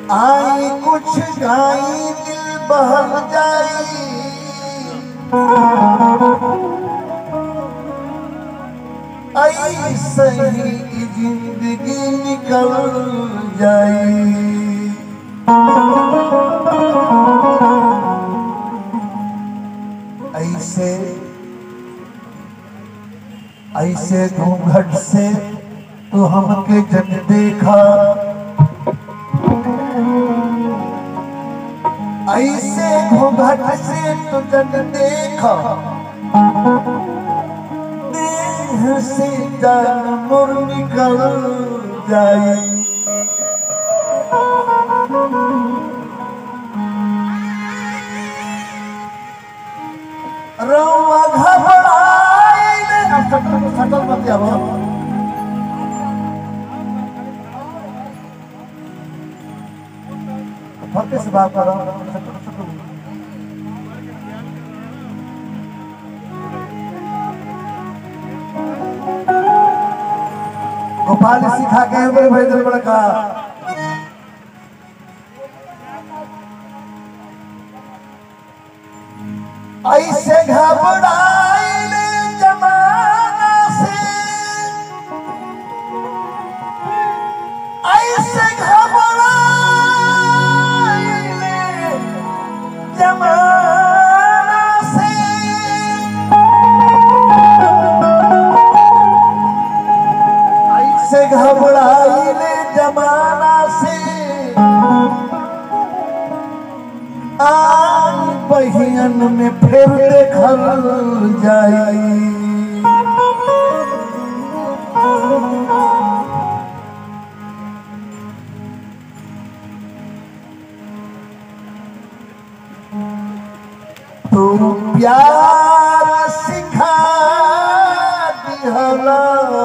आई कुछ गाई दिल बहल जाई आई सही जिंदगी निकल जाई ऐसे ऐसे घूंघट से तू हमके जब देखा ऐसे घूंघट से तू जब देखा देह से जान मुर निकल जाई रौआ घबराइल अब सटल सटल मत जाओ फर्क से बात करो सटल सटल गोपाल सिखा के हमें भेजल बड़का ऐसे घबराइल जमाना से ऐसे घबराइल जमाना से ऐसे घबराइल जमाना से आई बहियन में फिर देखल जाई तू प्यार सिखा दिहला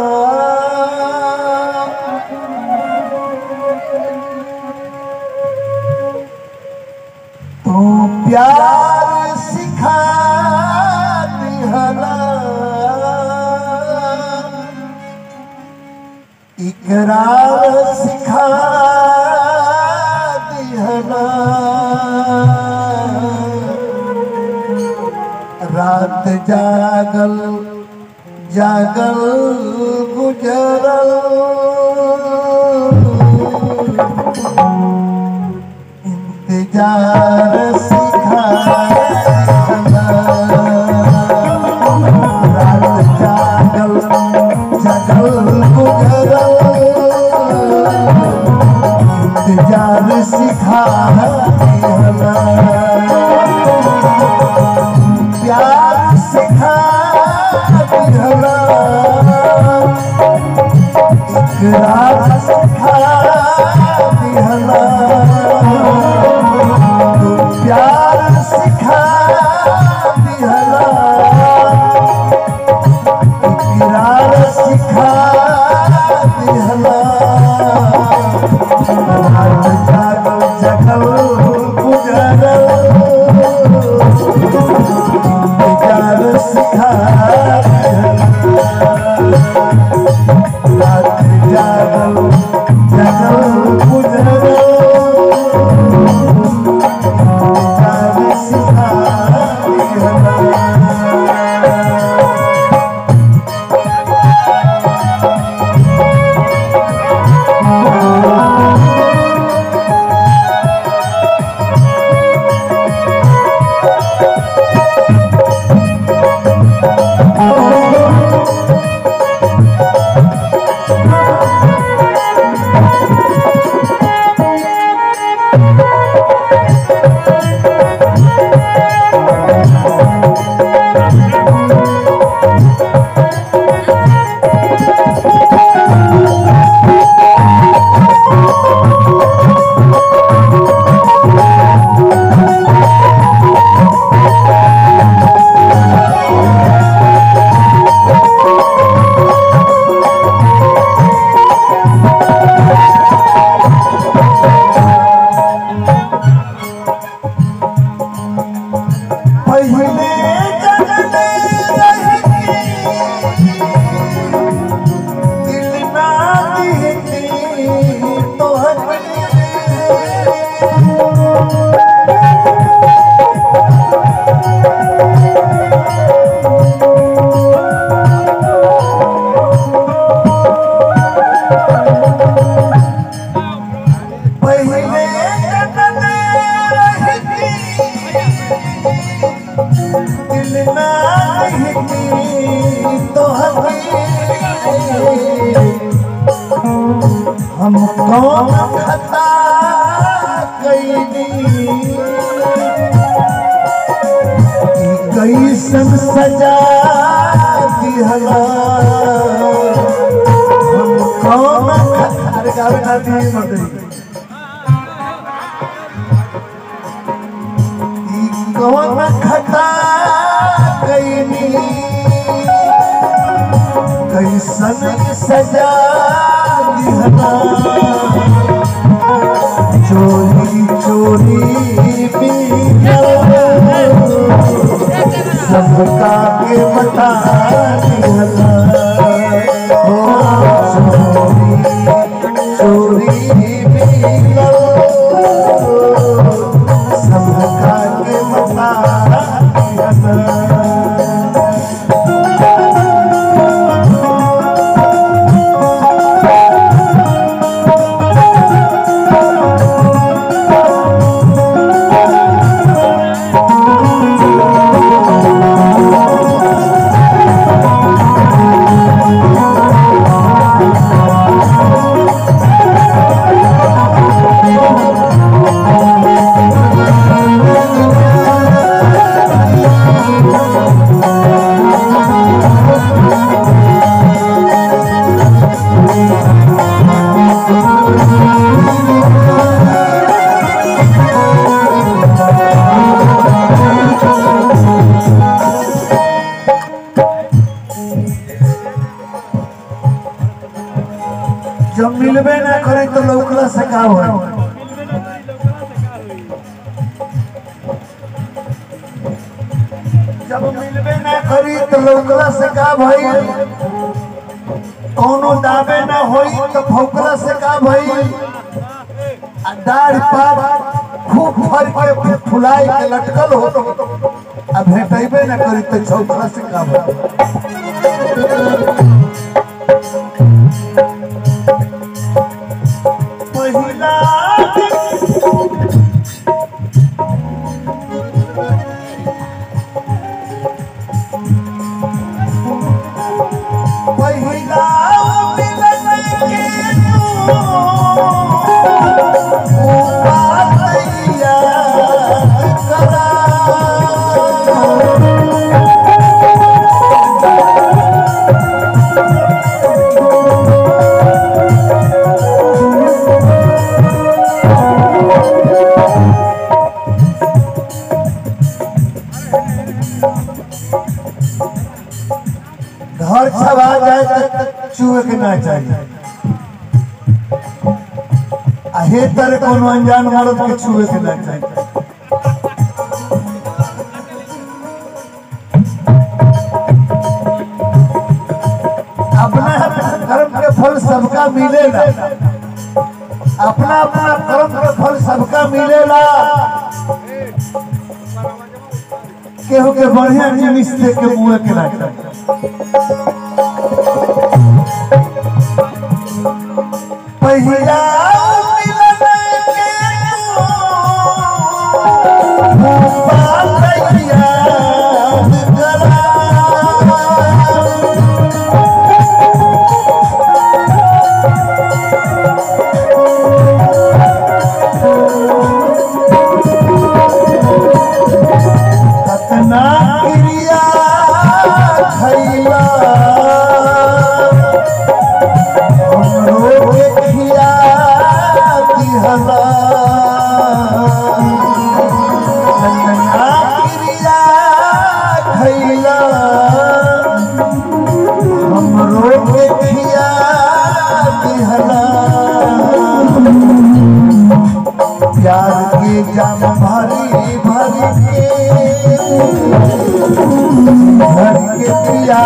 तू प्यार सिखा दिहला इकरार सिखा दिहला रात जागल जागल गुजरल इंतजार सिखा रात जागल जागल गुजरल इंतजार सिखा प्यार सिखा दिहला इकरार सिखा दिहला तू प्यार सिखा दिहला इकरार सिखा दिहला रात जागल जगल गुजरल इंतजार सिखा रात जागल जगल गुजरल इंतजार सिखा दिहला हम कौन खता कैनी ई कैसन सजा दिहला हम कौन खता अरे गावे ना दिए मदरी ई कौन खता कैनी कैसन सजा दिहला चोरी चोरी बिगल सबका के बता दिहला हो चोरी चोरी बिगल सबका के बता दिहला जब मिलबे ना करे तो लौकला से का हो जब मिलबे ना करी तो लौकला से का भई कोनो दाबे ना होई तो भौकला से का भई आ डाढ़ पात खूब फर के फुलाए के लटकल हो आ भेटैबे ना करी तो छौकला से का भई पहिला पहिला मिलन के तू उपालैया करा घर छवा जाए तो चूहे के ना चाहिए आ हे तर कोनो अनजान मर्द के छुए के ना चाहिए अपना अपना कर्म के फल सबका मिलेगा अपना अपना कर्म के फल सबका मिलेला केहू के बढ़िया जिनिस दे के मुँह के ना चाहिए पहिला मिलन के तू पालैया करा कतना क्रिया खैला हमरो के खिया दिहला कतना क्रिया खैला हमरो के खिया दिहला प्यार के जाम भरी भरी के भर के पिया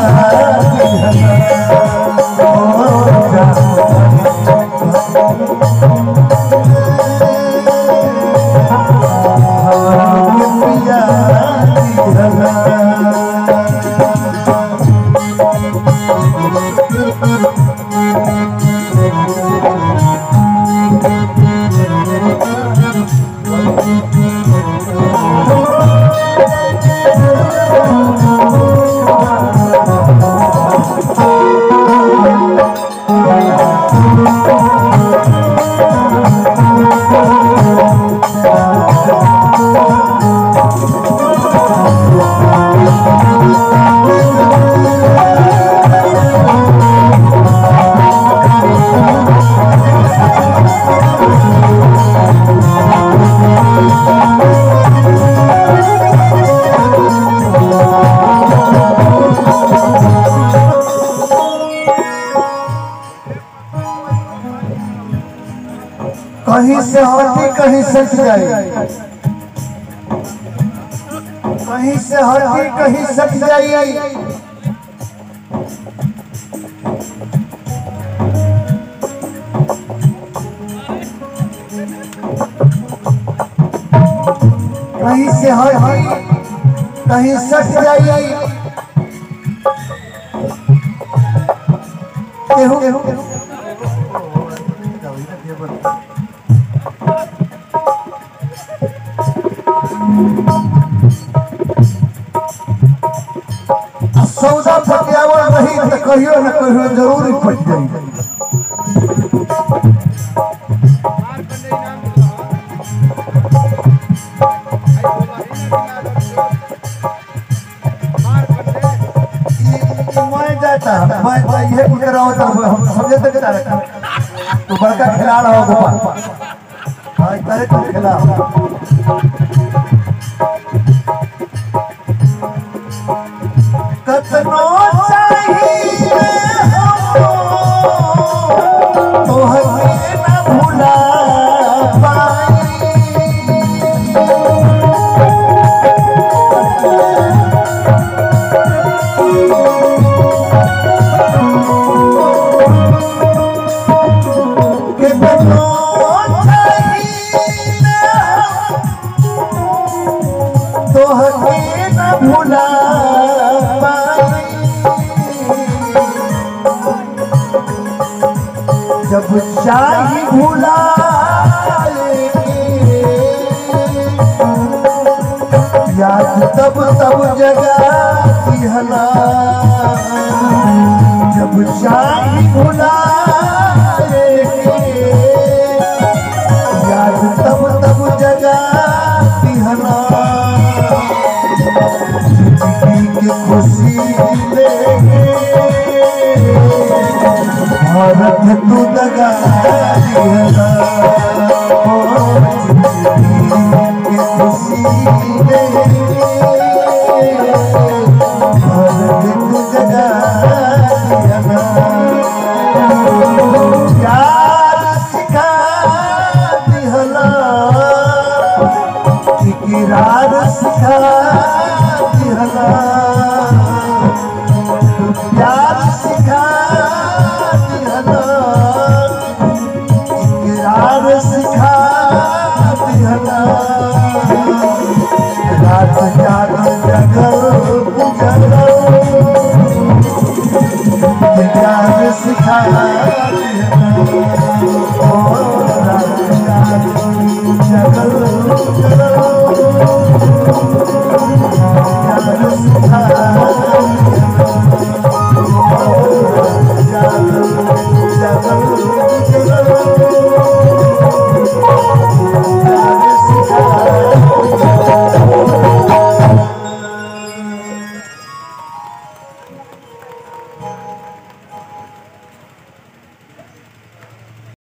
कहीं से हटी कहीं सट जाई कहीं से हटी कहीं सट जाई कहीं से हटी कहीं सट जाई केहू आ सौदा फटियावल रही तो कहियो न कहियो जरूर ही फट जाई मैं जाता मैं मैं ये पूछ रहा हूँ तो हम समझे तक जा रखा तो बड़का खिलाड़ हो गोपाल हाँ इस तरह का खिलाड़ कतनो चाहिए हमको तो हमें न भुला पाई कितनो चाहिए तो हमें न भुला पाई जब चाही भुला याद तब तब जगह हला जब चाही भुला याद तब तब जगह हला जिंदगी की खुशी ले भारत तू दगा दिया ओ जिंदगी की खुशी ले भारत तू दगा दिया प्यार सिखा दिहला इकरार सिखा दिहला प्यार सिखा दिहला इकरार सिखा दिहला रात जागल जगल जगल प्यार सिखा दिहला